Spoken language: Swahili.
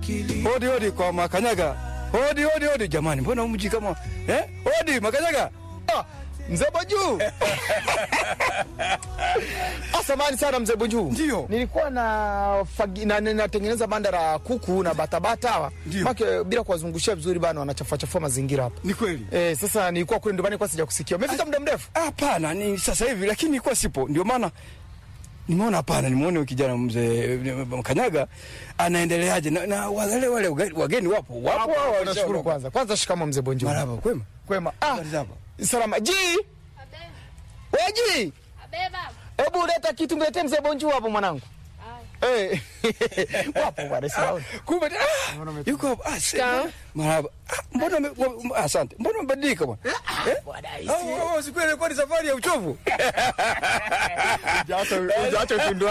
Hodi hodi kwa Makanyaga. Hodi hodi hodi jamani, mbona mji kama eh? Hodi Makanyaga. Ah, mzee Bonju. Asamani sana mzee Bonju. Ndio. Nilikuwa na fagi, na natengeneza banda la kuku na batabata hawa. Ndio. Make bila kuwazungushia vizuri bana wanachafua chafua mazingira hapa. Ni kweli. Eh, sasa nilikuwa kule ndomani kwa sija kusikia. Umefika muda mrefu? Hapana, ni sasa hivi lakini nilikuwa sipo. Ndio maana nimeona hapana, nimeona huyu kijana mzee Makanyaga anaendeleaje na, na wale wale wageni wapo. Wapo hao Nashukuru kwanza. Kwanza shikamo mzee Bonju. Marhaba, kwema. Kwema. Ah, Habari zako? salama. Ji. Weji. Abeba. Hebu leta kitu mletee mzee Bonju hapo mwanangu. Eh. Wapo bwana sawa. Kumbe ah, yuko hapo. Ah, si- marhaba. Ah, mbona ume- wa- ah, asante. Mbona umebadilika bwana? Eh? Ah, ah, ah, siku ile ilikuwa ni safari ya uchovu. Hujaacha hujaacha utundu